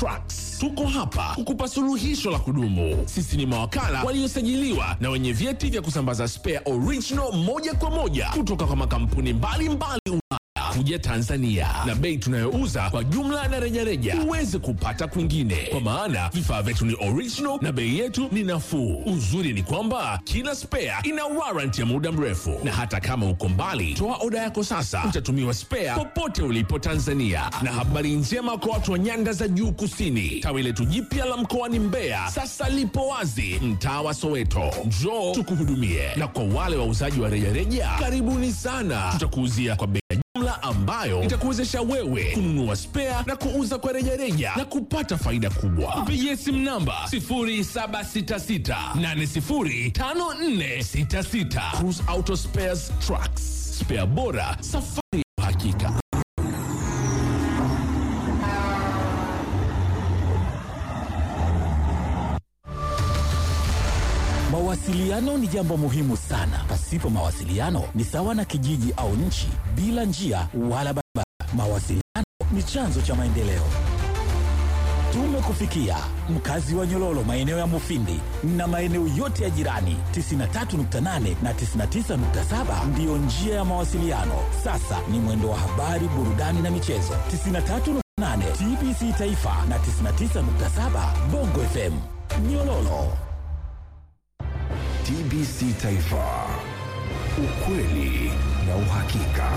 Trucks. Tuko hapa kukupa suluhisho la kudumu. Sisi ni mawakala waliosajiliwa na wenye vyeti vya kusambaza spare original moja kwa moja kutoka kwa makampuni mbalimbali Ulaya kuja Tanzania, na bei tunayouza kwa jumla na rejareja huwezi kupata kwingine, kwa maana vifaa vyetu ni original na bei yetu ni nafuu. Uzuri ni kwamba kila spare ina warranty ya muda mrefu, na hata kama uko mbali, toa oda yako sasa, utatumiwa spare popote ulipo Tanzania. Na habari njema kwa watu wa nyanda za juu kusini, tawi letu jipya la mkoani Mbeya sasa lipo wazi mtaa wa Soweto. Njoo tukuhudumie, na kwa wale wauzaji wa rejareja, karibuni sana, tutakuuzia kwa bei ya jumla ambayo itakuwezesha wewe kununua spare na kuuza kwa rejareja na kupata faida kubwa. Tupigie simu namba 0766805466. Cruise Auto Spares Trucks, spare bora, safari ya uhakika. Mawasiliano ni jambo muhimu sana. Pasipo mawasiliano ni sawa na kijiji au nchi bila njia wala barabara. Mawasiliano ni chanzo cha maendeleo. Tumekufikia mkazi wa Nyololo, maeneo ya Mufindi na maeneo yote ya jirani. 93.8 na 99.7 ndiyo njia ya mawasiliano. Sasa ni mwendo wa habari, burudani na michezo. 93.8 TBC Taifa na 99.7 Bongo FM Nyololo. TBC Taifa, ukweli na uhakika.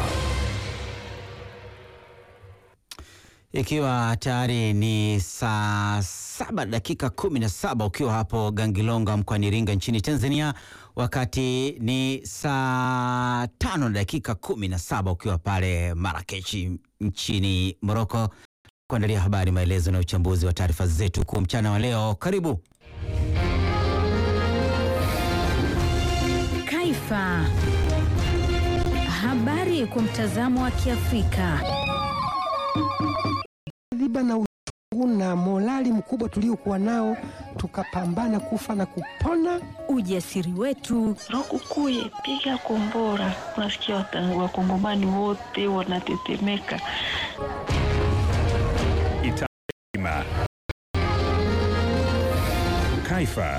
Ikiwa tayari ni saa saba dakika kumi na saba ukiwa hapo Gangilonga mkoani Iringa nchini Tanzania, wakati ni saa tano na dakika kumi na saba ukiwa pale Marakechi nchini Moroko, kuandalia habari, maelezo na uchambuzi wa taarifa zetu kwa mchana wa leo. Karibu. Kaifa. Habari kwa mtazamo wa Kiafrika. dhiba na uchungu na morali mkubwa tuliokuwa nao, tukapambana kufa na kupona. Ujasiri wetu, Lukukuye, piga kombora. Unasikia wata- wakongomani wote wanatetemeka. Itima. Kaifa.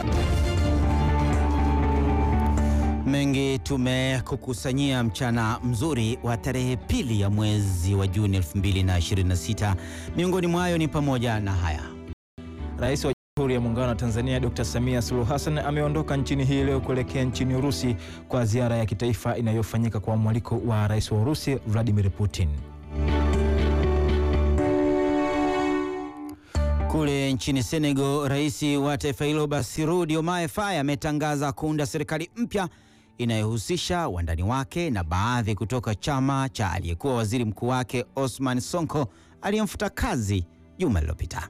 Mengi tumekukusanyia mchana mzuri wa tarehe pili ya mwezi wa Juni 2026. Miongoni mwayo ni pamoja na haya. Rais wa Jamhuri ya Muungano wa Tanzania Dr. Samia Suluhu Hassan ameondoka nchini hii leo kuelekea nchini Urusi kwa ziara ya kitaifa inayofanyika kwa mwaliko wa Rais wa Urusi Vladimir Putin. Kule nchini Senegal, rais wa taifa hilo Bassirou Diomaye Faye ametangaza kuunda serikali mpya inayohusisha wandani wake na baadhi kutoka chama cha aliyekuwa waziri mkuu wake Osman Sonko aliyemfuta kazi juma lililopita.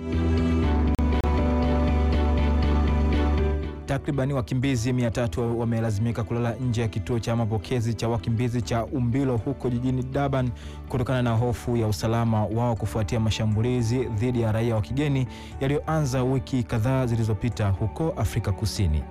Takribani wakimbizi 300 wamelazimika kulala nje ya kituo cha mapokezi cha wakimbizi cha Umbilo huko jijini Durban kutokana na hofu ya usalama wao kufuatia mashambulizi dhidi ya raia wa kigeni yaliyoanza wiki kadhaa zilizopita huko Afrika Kusini.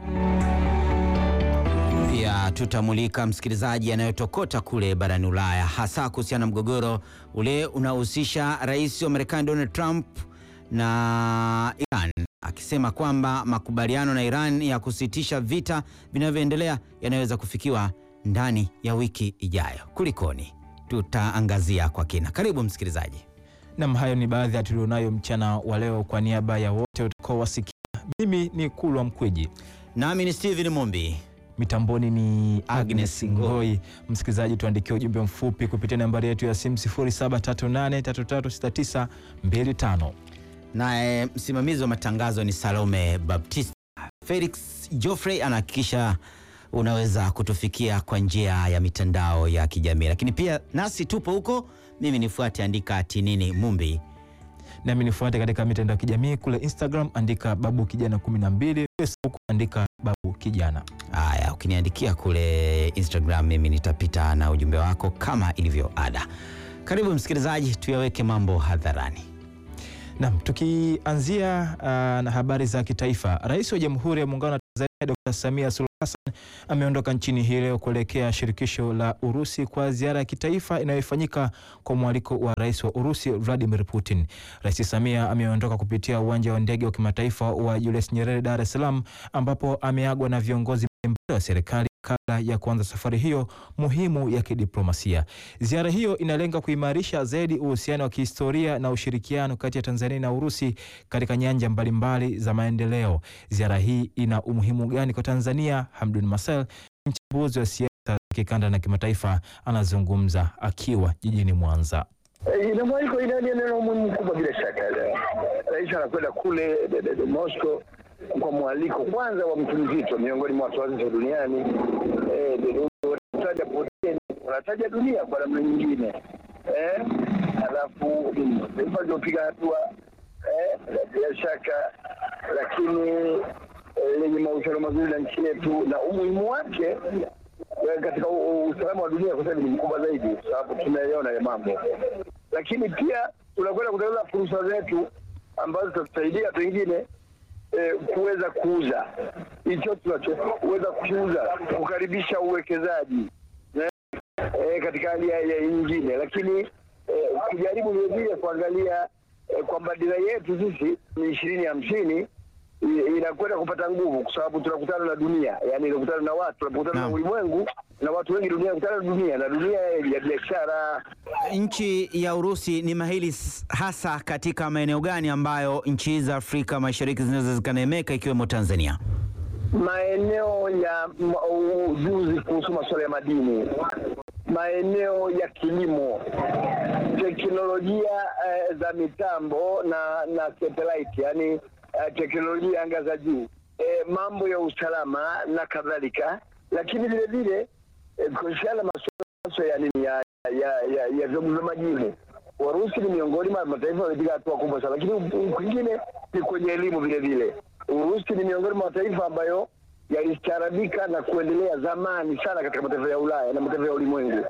Pia tutamulika msikilizaji, yanayotokota kule barani Ulaya, hasa kuhusiana na mgogoro ule unaohusisha rais wa Marekani Donald Trump na Iran, akisema kwamba makubaliano na Iran ya kusitisha vita vinavyoendelea yanaweza kufikiwa ndani ya wiki ijayo. Kulikoni? Tutaangazia kwa kina. Karibu msikilizaji. Nam, hayo ni baadhi ya tulionayo mchana wa leo. Kwa niaba ya wote utakaowasikia, mimi ni Kulwa Mkweji, nami ni Steven Mumbi, mitamboni ni Agnes Agnes Ngoi. Msikilizaji, tuandikie ujumbe mfupi kupitia nambari yetu ya simu 0738336925. naye msimamizi wa matangazo ni Salome Baptista. Felix Joffrey anahakikisha unaweza kutufikia kwa njia ya mitandao ya kijamii, lakini pia nasi tupo huko. Mimi nifuate, andika tinini Mumbi. Nami nifuate katika mitandao ya kijamii kule Instagram, andika babu kijana 12, Facebook andika babu kijana. Haya, ukiniandikia kule Instagram, mimi nitapita na ujumbe wako kama ilivyo ada. Karibu msikilizaji, tuyaweke mambo hadharani. Nam, tukianzia uh, na habari za kitaifa, Rais wa Jamhuri ya Muungano wa Tanzania Dr. Samia Suluhu Hassan ameondoka nchini hii leo kuelekea shirikisho la Urusi kwa ziara ya kitaifa inayofanyika kwa mwaliko wa rais wa Urusi Vladimir Putin. Rais Samia ameondoka kupitia uwanja wa ndege wa kimataifa wa Julius Nyerere Dar es Salaam, ambapo ameagwa na viongozi mbalimbali wa serikali kabla ya kuanza safari hiyo muhimu ya kidiplomasia. Ziara hiyo inalenga kuimarisha zaidi uhusiano wa kihistoria na ushirikiano kati ya Tanzania na Urusi katika nyanja mbalimbali za maendeleo. Ziara hii ina umuhimu gani kwa Tanzania? Hamdun Masel, mchambuzi wa siasa za kikanda na kimataifa, anazungumza akiwa jijini Mwanza. Ina mwaliko ina ina umuhimu mkubwa bila shaka. Rais anakwenda kule Moscow kwa mwaliko kwanza wa mtu mzito miongoni mwa watu wazito duniani. Wanataja Putin, wanataja dunia kwa namna nyingine, eh, alafu taifa liopiga hatua bila shaka, lakini lenye mahusiano mazuri na nchi yetu na umuhimu wake katika usalama wa dunia kwa sababu ni mkubwa zaidi, kwa sababu tunaeleona ya mambo, lakini pia tunakwenda kutengeneza fursa zetu ambazo zitatusaidia pengine E, kuweza kuuza hicho tunachoweza kuuza, kukaribisha uwekezaji e, katika hali ya nyingine, lakini e, kujaribu vilevile kuangalia e, kwamba dira yetu sisi ni ishirini hamsini inakwenda kupata nguvu, kwa sababu tunakutana na dunia, yani tunakutana na watu, tunakutana na ulimwengu na watu wengi dunia, kutana na dunia na dunia ya biashara. Nchi ya Urusi ni mahili hasa katika maeneo gani ambayo nchi za Afrika Mashariki zinaweza zikanemeka ikiwemo Tanzania? Maeneo ya ujuzi kuhusu masuala ya madini, maeneo ya kilimo, teknolojia eh, za mitambo na na satellite, yani eh, teknolojia anga za juu, eh, mambo ya usalama na kadhalika, lakini vile vile kuhusiana na masuala ya nini ya ya ya, ya vyombo vya majini. Warusi ni miongoni mwa mataifa yamepiga hatua kubwa sana, lakini kwingine ni kwenye elimu vile vile. Urusi ni miongoni mwa mataifa ambayo yalistaarabika na kuendelea zamani sana katika mataifa ya Ulaya na mataifa ya ulimwengu.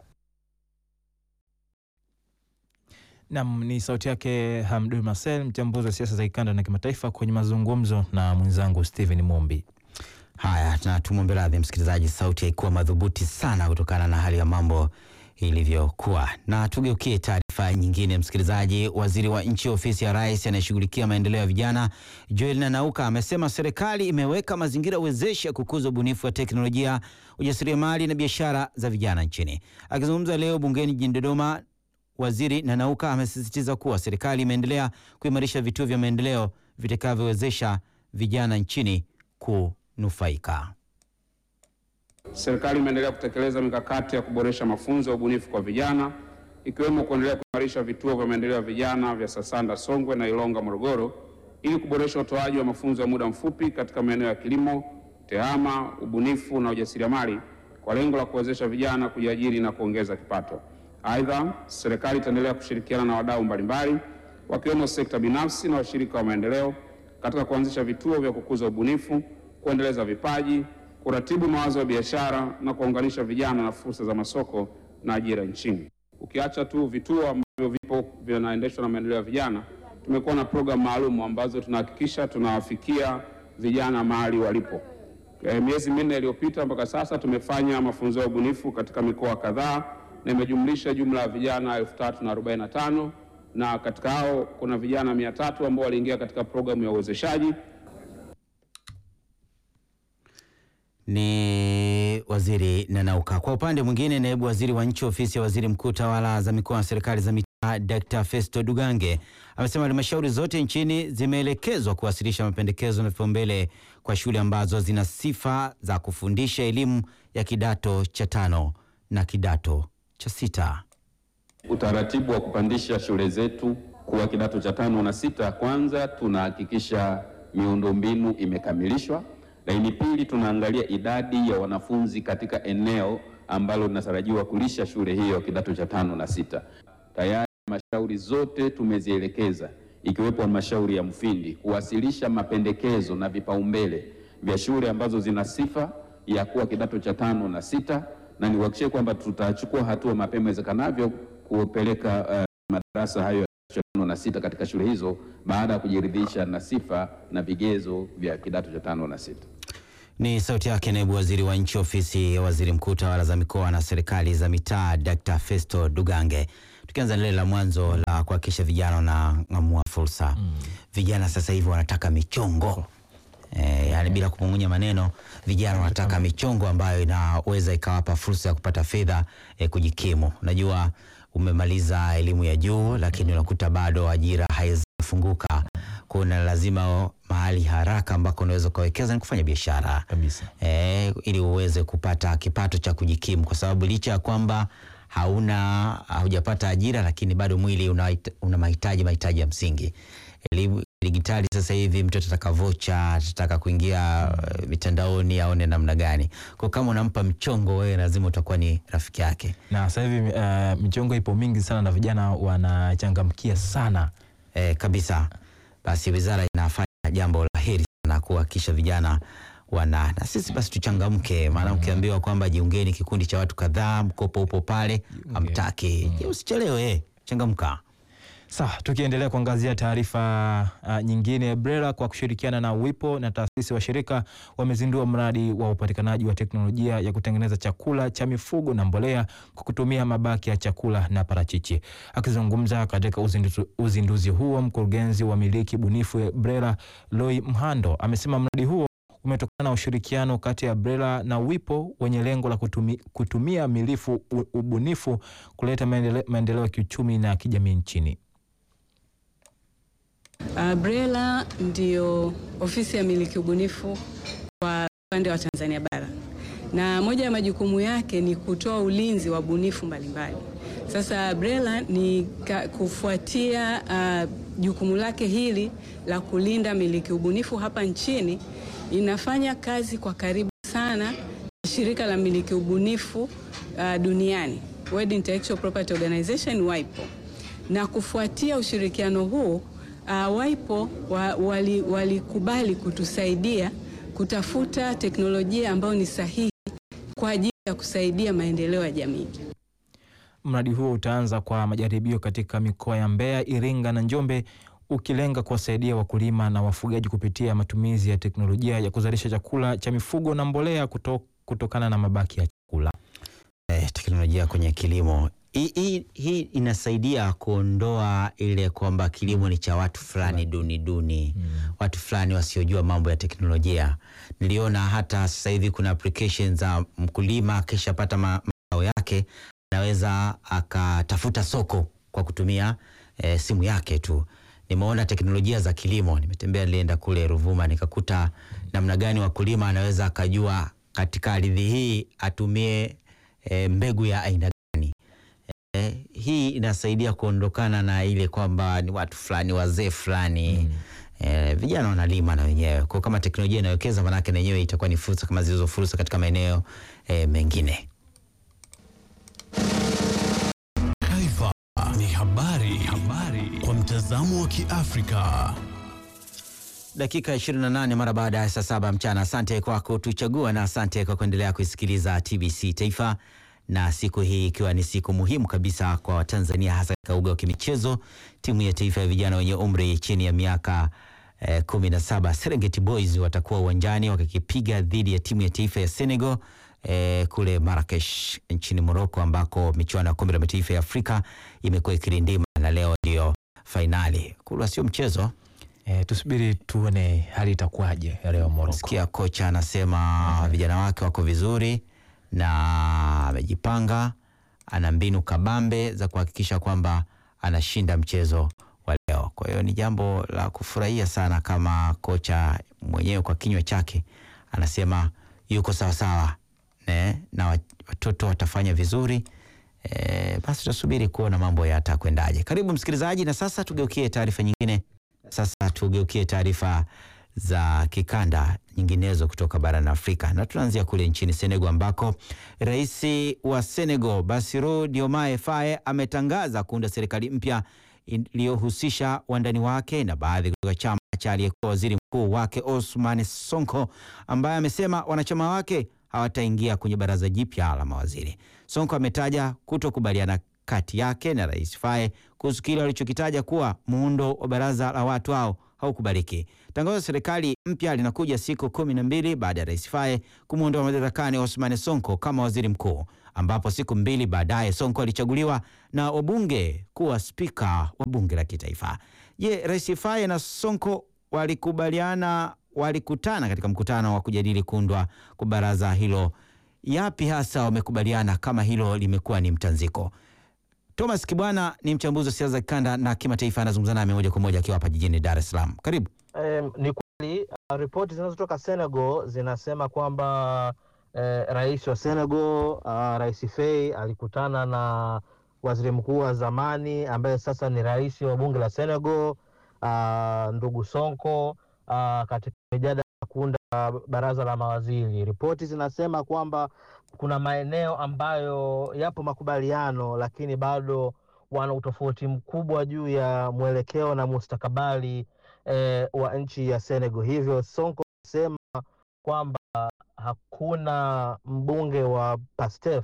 Nam ni sauti yake Hamdun Marcel, mchambuzi wa siasa za kikanda na kimataifa, kwenye mazungumzo na mwenzangu Stephen Mombi. Haya, na tumwombe radhi msikilizaji, sauti haikuwa madhubuti sana kutokana na hali ya mambo ilivyokuwa. Na tugeukie taarifa nyingine, msikilizaji. Waziri wa nchi ofisi ya rais anayeshughulikia maendeleo ya vijana Joel Nanauka amesema serikali imeweka mazingira wezeshi ya kukuza ubunifu wa teknolojia, ujasiriamali na biashara za vijana nchini. Akizungumza leo bungeni jijini Dodoma, Waziri Nanauka amesisitiza kuwa serikali imeendelea kuimarisha vituo vya maendeleo vitakavyowezesha vijana nchini kunufaika. Serikali imeendelea kutekeleza mikakati ya kuboresha mafunzo ya ubunifu kwa vijana ikiwemo kuendelea kuimarisha vituo vya maendeleo ya vijana vya Sasanda Songwe na Ilonga Morogoro ili kuboresha utoaji wa mafunzo ya muda mfupi katika maeneo ya kilimo, tehama, ubunifu na ujasiriamali kwa lengo la kuwezesha vijana kujiajiri na kuongeza kipato. Aidha, serikali itaendelea kushirikiana na wadau mbalimbali wakiwemo sekta binafsi na washirika wa maendeleo katika kuanzisha vituo vya kukuza ubunifu, kuendeleza vipaji, kuratibu mawazo ya biashara na kuwaunganisha vijana na fursa za masoko na ajira nchini. Ukiacha tu vituo ambavyo vipo vinaendeshwa na maendeleo ya vijana, tumekuwa na programu maalum ambazo tunahakikisha tunawafikia vijana mahali walipo. E, miezi minne iliyopita mpaka sasa tumefanya mafunzo ya ubunifu katika mikoa kadhaa na imejumlisha jumla ya vijana elfu tatu na arobaini na tano na katika hao kuna vijana mia tatu ambao waliingia katika programu ya uwezeshaji. Ni waziri Nanauka. Kwa upande mwingine, naibu waziri wa nchi ofisi ya waziri mkuu tawala za mikoa na serikali za mitaa Dr. Festo Dugange amesema halmashauri zote nchini zimeelekezwa kuwasilisha mapendekezo na vipaumbele kwa shule ambazo zina sifa za kufundisha elimu ya kidato cha tano na kidato cha sita. Utaratibu wa kupandisha shule zetu kuwa kidato cha tano na sita, kwanza tunahakikisha miundombinu imekamilishwa, lakini pili tunaangalia idadi ya wanafunzi katika eneo ambalo linatarajiwa kulisha shule hiyo kidato cha tano na sita. Tayari halmashauri zote tumezielekeza ikiwepo halmashauri ya Mufindi kuwasilisha mapendekezo na vipaumbele vya shule ambazo zina sifa ya kuwa kidato cha tano na sita, na niwahakikishie kwamba tutachukua hatua mapema iwezekanavyo kupeleka uh, madarasa hayo ya tano na sita katika shule hizo baada ya kujiridhisha na sifa na vigezo vya kidato cha tano na sita. Ni sauti yake naibu waziri wa nchi ofisi ya waziri mkuu tawala za mikoa na serikali za mitaa Dr. Festo Dugange. Tukianza lile la mwanzo la kuhakikisha vijana wanang'amua fursa mm. Vijana sasa hivi wanataka michongo e, yani bila kumung'unya maneno, vijana wanataka michongo ambayo inaweza ikawapa fursa ya kupata fedha e, kujikimu. Unajua umemaliza elimu ya juu lakini unakuta bado ajira haijafunguka kuna lazima mahali haraka ambako unaweza ukawekeza ni kufanya biashara kabisa, e, ili uweze kupata kipato cha kujikimu, kwa sababu licha ya kwamba hauna haujapata ajira, lakini bado mwili una, una mahitaji mahitaji ya msingi. Elimu digitali sasa hivi mtu atataka vocha, atataka kuingia uh, mitandaoni aone namna gani. Kwa kama unampa mchongo, wewe lazima utakuwa ni rafiki yake. Na sasa hivi uh, michongo ipo mingi sana na vijana wanachangamkia sana e, kabisa. Basi wizara inafanya jambo la heri sana kuhakikisha vijana wana na sisi basi tuchangamke, maana ukiambiwa kwamba jiungeni kikundi cha watu kadhaa, mkopo upo pale, amtaki usichelewe, changamka. Sawa, tukiendelea kuangazia taarifa uh, nyingine, BRELA kwa kushirikiana na WIPO na taasisi washirika wamezindua mradi wa upatikanaji wa teknolojia ya kutengeneza chakula cha mifugo na mbolea kwa kutumia mabaki ya chakula na parachichi. Akizungumza katika uzinduzi, uzinduzi huo, mkurugenzi wa miliki bunifu ya BRELA Loi Mhando amesema mradi huo umetokana na ushirikiano kati ya BRELA na WIPO wenye lengo la kutumi, kutumia milifu ubunifu kuleta maendeleo ya kiuchumi na kijamii nchini. Uh, BRELA ndio ofisi ya miliki ubunifu kwa upande wa Tanzania bara, na moja ya majukumu yake ni kutoa ulinzi wa bunifu mbalimbali. Sasa BRELA ni kufuatia uh, jukumu lake hili la kulinda miliki ubunifu hapa nchini, inafanya kazi kwa karibu sana na shirika la miliki ubunifu uh, duniani World Intellectual Property Organization WIPO, na kufuatia ushirikiano huu Uh, WIPO wa, walikubali wali kutusaidia kutafuta teknolojia ambayo ni sahihi kwa ajili ya kusaidia maendeleo ya jamii. Mradi huo utaanza kwa majaribio katika mikoa ya Mbeya, Iringa na Njombe ukilenga kuwasaidia wakulima na wafugaji kupitia matumizi ya teknolojia ya kuzalisha chakula cha mifugo na mbolea kuto, kutokana na mabaki ya chakula. Eh, teknolojia kwenye kilimo hii hii inasaidia kuondoa ile kwamba kilimo ni cha watu fulani duni duni, mm. watu fulani wasiojua mambo ya teknolojia. Niliona hata sasa hivi kuna application za mkulima akishapata mazao yake anaweza akatafuta soko kwa kutumia e, simu yake tu. Nimeona teknolojia za kilimo, nimetembea, nilienda kule Ruvuma nikakuta namna gani wakulima anaweza akajua katika ardhi hii atumie e, mbegu ya aina Eh, hii inasaidia kuondokana na ile kwamba ni watu fulani wazee fulani mm. Eh, vijana wanalima na wenyewe kwa kama teknolojia inawekeza, manake na yenyewe itakuwa ni fursa kama zilizo fursa katika maeneo eh, mengine. Taifa ni habari, habari kwa mtazamo wa Kiafrika. Dakika 28 mara baada ya saa saba mchana. Asante kwa kutuchagua na asante kwa kuendelea kuisikiliza TBC Taifa na siku hii ikiwa ni siku muhimu kabisa kwa Watanzania hasa katika uga wa kimichezo. Timu ya taifa ya vijana wenye umri chini ya miaka eh, kumi na saba Serengeti Boys watakuwa uwanjani wakikipiga dhidi ya timu ya taifa ya Senegal eh, kule Marrakesh nchini Morocco ambako michuano ya kombe la mataifa ya Afrika imekuwa ikirindima na leo ndio fainali. Kulwa sio mchezo. E, tusubiri tuone hali itakuwaje leo Morocco. Sikia kocha anasema vijana wake wako vizuri na amejipanga, ana mbinu kabambe za kuhakikisha kwamba anashinda mchezo wa leo. Kwa hiyo ni jambo la kufurahia sana, kama kocha mwenyewe kwa kinywa chake anasema yuko sawasawa ne, na watoto watafanya vizuri. E, basi tutasubiri kuona mambo yatakwendaje. Karibu msikilizaji, na sasa tugeukie taarifa nyingine. Sasa tugeukie taarifa za kikanda nyinginezo kutoka barani Afrika na tunaanzia kule nchini Senegal ambako rais wa Senegal Bassirou Diomaye Faye ametangaza kuunda serikali mpya iliyohusisha wandani wake na baadhi kutoka chama cha aliyekuwa waziri mkuu wake Ousmane Sonko, ambaye amesema wanachama wake hawataingia kwenye baraza jipya la mawaziri. Sonko ametaja kutokubaliana kati yake na rais Faye kuhusu kile walichokitaja kuwa muundo wa baraza la watu hao haukubaliki. Tangazo la serikali mpya linakuja siku kumi na mbili baada ya Rais Faye kumwondoa madarakani Ousmane Sonko kama waziri mkuu, ambapo siku mbili baadaye Sonko alichaguliwa na wabunge kuwa spika wa bunge la kitaifa. Je, Rais Faye na Sonko walikubaliana, walikutana katika mkutano wa kujadili kuundwa kwa baraza hilo. Yapi hasa wamekubaliana kama hilo limekuwa ni mtanziko? Thomas Kibwana ni mchambuzi wa siasa za kikanda na kimataifa, anazungumza nami moja kwa moja akiwa hapa jijini Dar es Salaam. Karibu. Um, ni kweli uh, ripoti zinazotoka Senegal zinasema kwamba eh, rais wa Senegal uh, Rais Faye alikutana na waziri mkuu wa zamani ambaye sasa ni rais wa bunge la Senegal uh, ndugu Sonko uh, katika mijadala ya kuunda baraza la mawaziri. Ripoti zinasema kwamba kuna maeneo ambayo yapo makubaliano, lakini bado wana utofauti mkubwa juu ya mwelekeo na mustakabali eh, wa nchi ya Senegal. Hivyo Sonko anasema kwamba hakuna mbunge wa Pastef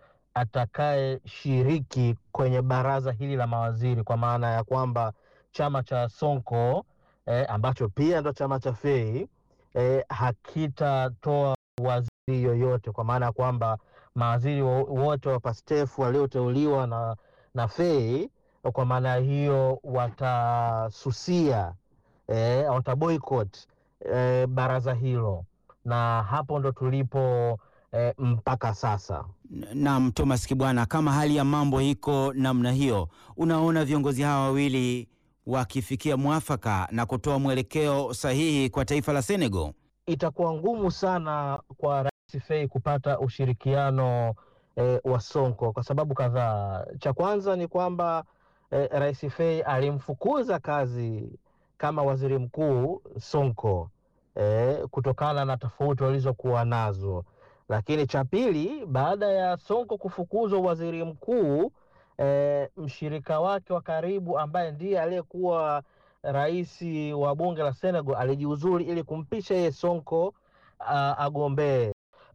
atakayeshiriki kwenye baraza hili la mawaziri, kwa maana ya kwamba chama cha Sonko eh, ambacho pia ndo chama cha Fei eh, hakitatoa waziri yoyote, kwa maana ya kwamba mawaziri wote wa Pastef walioteuliwa na, na Fei kwa maana hiyo watasusia eh, wataboycott eh, baraza hilo, na hapo ndo tulipo eh, mpaka sasa. Naam, Thomas Kibwana, kama hali ya mambo iko namna hiyo, unaona viongozi hawa wawili wakifikia mwafaka na kutoa mwelekeo sahihi kwa taifa la Senegal? Itakuwa ngumu sana kwa Rais Faye kupata ushirikiano eh, wa Sonko kwa sababu kadhaa. Cha kwanza ni kwamba eh, Rais Faye alimfukuza kazi kama waziri mkuu Sonko eh, kutokana na tofauti walizokuwa nazo. Lakini cha pili, baada ya Sonko kufukuzwa waziri mkuu eh, mshirika wake wa karibu ambaye ndiye aliyekuwa rais wa bunge la Senegal alijiuzuri ili kumpisha yeye Sonko uh, agombee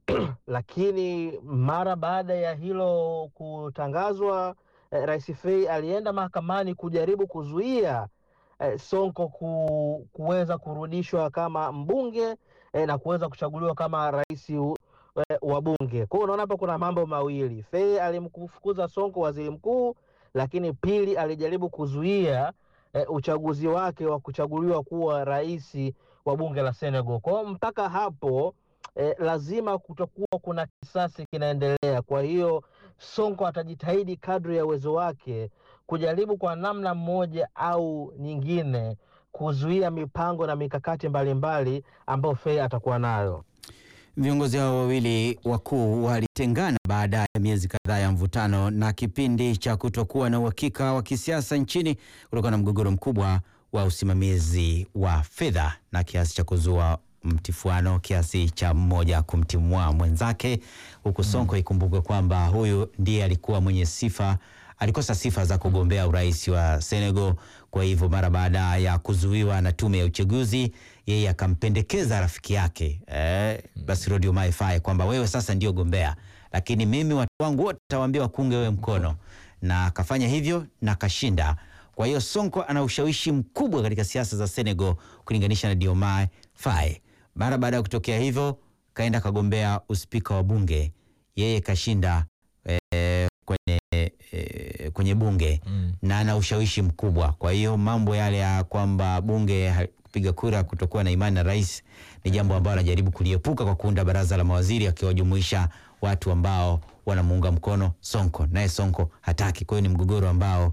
lakini mara baada ya hilo kutangazwa eh, Rais Faye alienda mahakamani kujaribu kuzuia eh, Sonko ku, kuweza kurudishwa kama mbunge eh, na kuweza kuchaguliwa kama rais eh, wa bunge. Kwa hiyo unaona hapa kuna mambo mawili. Faye alimfukuza Sonko waziri mkuu, lakini pili alijaribu kuzuia eh, uchaguzi wake wa kuchaguliwa kuwa rais wa bunge la Senegal. Kwa hiyo mpaka hapo eh, lazima kutakuwa kuna kisasi kinaendelea. Kwa hiyo Sonko atajitahidi kadri ya uwezo wake kujaribu kwa namna moja au nyingine kuzuia mipango na mikakati mbalimbali ambayo Faye atakuwa nayo. Viongozi hao wawili wakuu walitengana baada ya miezi kadhaa ya mvutano na kipindi cha kutokuwa na uhakika wa kisiasa nchini kutokana na mgogoro mkubwa wa usimamizi wa fedha na kiasi cha kuzua mtifuano kiasi cha mmoja kumtimua mwenzake, huku Sonko ikumbukwe kwamba huyu ndiye alikuwa mwenye sifa alikosa sifa za kugombea urais wa Senegal. Kwa hivyo mara baada ya kuzuiwa na tume ya uchaguzi, yeye akampendekeza rafiki yake eh, Bassirou Diomaye Faye kwamba wewe sasa ndio gombea, lakini mimi watu wangu wote tawaambia wakunge wewe mkono, na akafanya hivyo na akashinda. Kwa hiyo Sonko ana ushawishi mkubwa katika siasa za Senegal kulinganisha na Diomaye Faye. Mara baada ya kutokea hivyo, kaenda kagombea uspika wa bunge, yeye kashinda eh, kwenye, eh, kwenye bunge mm. na ana ushawishi mkubwa. Kwa hiyo mambo yale ya kwamba bunge kupiga kura kutokuwa na imani na rais ni jambo ambalo anajaribu kuliepuka kwa kuunda baraza la mawaziri akiwajumuisha watu ambao wanamuunga mkono Sonko, naye Sonko hataki. Kwa hiyo ni mgogoro ambao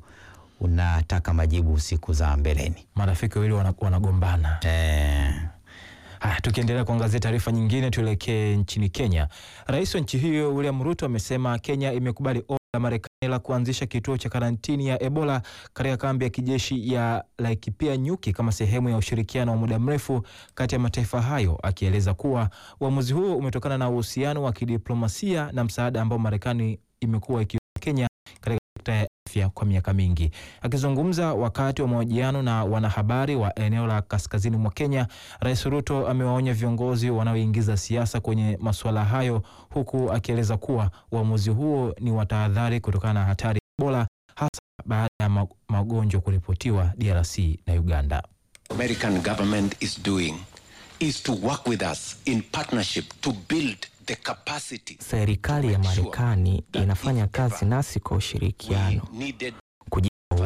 unataka majibu siku za mbeleni. Marafiki wawili wanagombana eh. Haya, tukiendelea kuangazia taarifa nyingine, tuelekee nchini Kenya. Rais wa nchi hiyo William Ruto amesema Kenya imekubali ombi la Marekani la kuanzisha kituo cha karantini ya Ebola katika kambi ya kijeshi ya Laikipia Nyuki kama sehemu ya ushirikiano wa muda mrefu kati ya mataifa hayo, akieleza kuwa uamuzi huo umetokana na uhusiano wa kidiplomasia na msaada ambao Marekani imekuwa ikiwa Kenya katika sekta ya afya kwa miaka mingi. Akizungumza wakati wa mahojiano na wanahabari wa eneo la kaskazini mwa Kenya, Rais Ruto amewaonya viongozi wanaoingiza siasa kwenye masuala hayo, huku akieleza kuwa uamuzi huo ni wa tahadhari kutokana na hatari ya Ebola, hasa baada ya magonjwa kuripotiwa DRC na Uganda. American government is doing is to work with us in partnership to build the capacity Serikali ya Marekani inafanya kazi nasi kwa ushirikiano needed